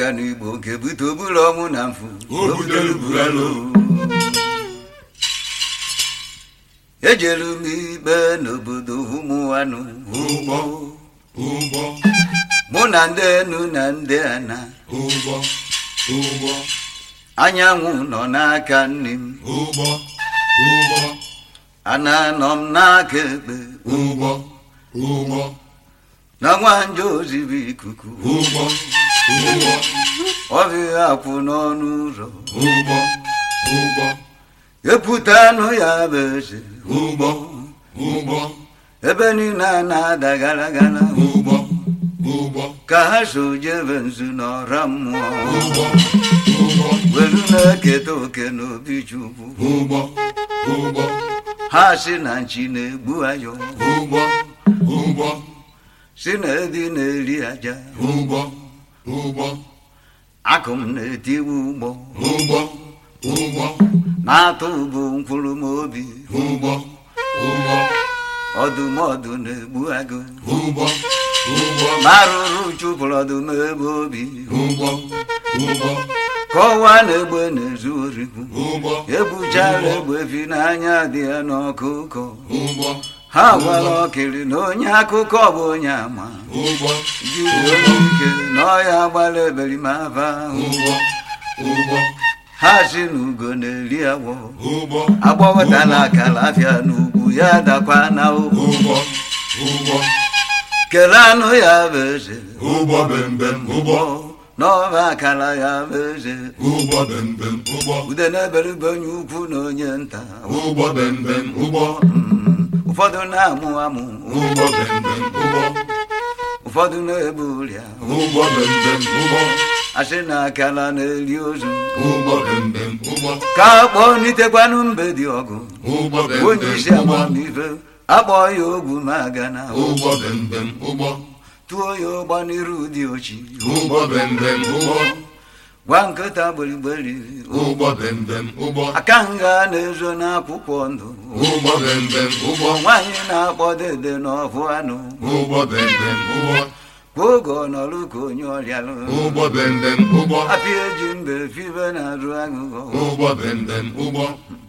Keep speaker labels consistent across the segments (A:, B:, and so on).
A: aga n'igbo nke bute obula ọnwụ na mfu
B: O butere bugalo.
A: ejelu m ikpe n'obodo ụmụanụ
B: Ụgbọ, ụgbọ,
A: mụ na ndị enu na ndị ana
B: ụgbọ, ụgbọ,
A: anyanwụ nọ n'aka nne m
B: ụgbọ, ụgbọ,
A: ana nọ m n'aka ekpe
B: ụgbọ, ụgbọ,
A: na nwanje ozibi ikuku
B: ụgbọ, ụgbọ,
A: ọbịa akwụ n'ọnụ ụzọ
B: ụgbọ, ụgbọ,
A: epụta anụ ya bụ eze
B: ụgbọ, ụgbọ,
A: ebe niile a na-ada gara gara
B: ụgbọ, ụgbọ,
A: ka ha so jebe nzu n'ọra mmụọ
B: ụgbọ, ụgbọ,
A: welu na-eketa oke n'obi chukwu
B: ụgbọ, ụgbọ,
A: ha si na nchi na-egbu ayọ
B: ụgbọ, ụgbọ,
A: si na edi na-eri aja
B: ụgbọ, ụgbọ,
A: akụ m na-etiwe ụgbọ
B: ụgbọ, ụgbọ,
A: na-atụ bụ mkpụrụ m obi
B: ụgbọ, ụgbọ,
A: ọdụmọdụ na-egbu agụ
B: ụgbọ, ụgbọ,
A: ma arụrụ chụpụrụ ọdụm ebe obi
B: ụgbọ, ụgbọ,
A: ka ọnwa na-egbe na-ezu orikwu
B: ụgbọ,
A: ebuchara egbe fi n'anya dị ya n'ọkụkọ
B: ụgbọ,
A: ha gwara ọkịrị na onye akụkọ bụ onye ama
B: ụgbọ,
A: jiri onye ike na ọya gbara eberimaba ahụ
B: ụgbọ, ụgbọ,
A: ha si na ugo na-eri agwọ
B: ụgbọ,
A: agbawetala akara afịa n'ugwu ya dakwa na ụkwụ
B: ụgbọ, ụgbọ,
A: kele anụ ya bụ eze
B: ụgbọ bembem, ụgbọ,
A: n'ọba akara ya bụ eze
B: ụgbọ bembem, ụgbọ,
A: ude na-eberibe onye ukwu na onye nta
B: ụgbọ bembem, ụgbọ,
A: Mm, ụfọdụ na-amụ amụ
B: ụgbọ bembem, ụgbọ,
A: ụfọdụ na-ebu ụrịa
B: ụgbọ bembem, ụgbọ,
A: asị na akara na-eri ozu
B: ụgbọ bembem, ụgbọ,
A: ka akpọọ nitekwanụ mbe dị ọgụ
B: ụgbọ
A: onye
B: bembem,
A: isi
B: ụgbọ,
A: amamife akpọọ ya ogwu ma aga na
B: ụgbọ bembem, ụgbọ,
A: tụọ ya ụgba n'iru dị ochi
B: ụgbọ bembem, ụgbọ,
A: gwa nkịta gberigberi
B: ụgbọ bembem, ụgbọ,
A: aka nga na-ezo n'akwụkwọ ndụ
B: ụgbọ bembem, ụgbọ,
A: nwaanyị na-akpọ dede n'ọfụ anụ
B: ụgbọ bembem, ụgbọ,
A: kwa oge ọ nọrụ ka onye ọrịalụ
B: ụgbọ bembem, ụgbọ,
A: apịa eji mbe fibe na-arụ agụgọ
B: ụgbọ bembem, ụgbọ,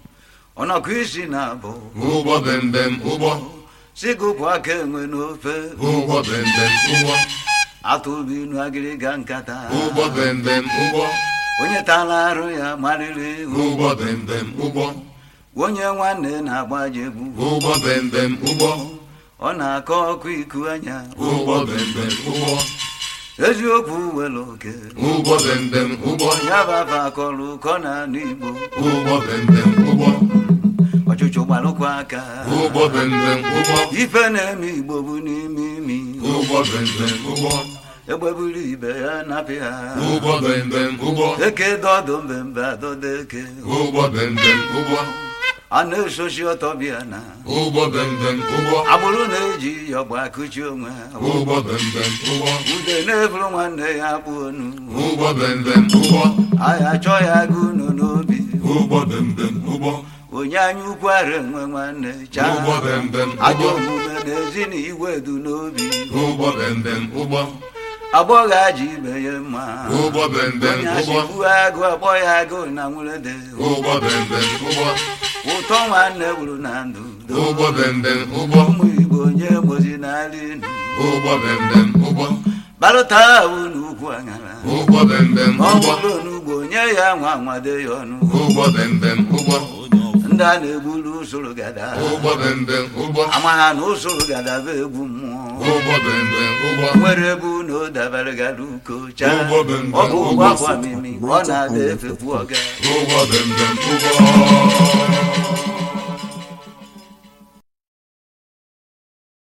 A: ọnọkụ isi na abụ
B: ụgbọ bembem, ụgbọ,
A: sigụpụ aka enwe n'ofe
B: ụgbọ bembem, ụgbọ,
A: atụbi inu agịrịga nkata
B: ụgbọ bembem, ụgbọ,
A: onye tara arụ ya marịrị
B: ụgbọ bembem, ụgbọ,
A: onye nwanne na-agbajegbu
B: ụgbọ bembem, ụgbọ,
A: ọ na-akọ ọkụ iku anya
B: ụgbọ bembem, ụgbọ,
A: eziokwu were oke
B: ụgbọ bembem, ụgbọ,
A: ya bafa akọrọ ụkọ na anụ igbo
B: ụgbọ bembem, ụgbọ,
A: ọchụchụ gbalụkwa aka
B: ụgbọ bembem, ụgbọ,
A: ife na-eme igbo bụ n'ime imi
B: ụgbọ bembem, ụgbọ,
A: egbeburu ibe ya napị ha
B: ụgbọ bembem, ụgbọ,
A: eke dọdụ mbembe adọdo eke
B: ụgbọ bembem, ụgbọ,
A: a na-esochi ọtọ bịa na
B: ụgbọ bembem, ụgbọ,
A: agbụrụ na-eji yọgba akụchi onwe ha
B: ụgbọ bembem, ụgbọ,
A: ude na-eburu nwanne ya akpụ onu
C: ụgbọ bembem ụgbọ
A: anyị achọ ya agụ unu n'obi
B: ụgbọ bembem ụgbọ
A: onye anya ukwu ara enwe nwanne chaa
B: ụgbọ bembem
A: ajọ
B: ụgbọ
A: omume na-ezi na igwe du n'obi
B: ụgbọ bembem ụgbọ
A: agbọghọ aji ibe ya mma
B: ụgbọ bembem
A: onye
B: ụgbọ
A: achịkwu agụ akpọ ya agụ na nwurede
B: ụgbọ bembem ụgbọ
A: ụtọ nwanne gburu na ndụ
B: ụgbọ bembem ụgbọ
A: ụmụ igbo onye mozi n'ala inu
B: ụgbọ bembem ụgbọ
A: balụta ahụ n'ukwu aṅara
B: ụgbọ bembem
A: ọ
B: ụgbọ
A: bụrụ n'ugbo nye ya nwa nwade ya ọnụ
B: ụgbọ bembem ụgbọ
A: ndị a na-egburu usoro gada
B: ụgbọ bembem ụgbọ
A: ama ha na usoro gada bụ egwu mmụọ
B: ụgbọ bembem ụgbọ
A: nwere ebe unu dabara gara uko chaa
B: Ụgbọ bembem,
A: ọ bụ ụgbọ
B: ụgbọ
A: akwa mimi ọ na-ada efekwu ọga
B: ụgbọ bembem ụgbọ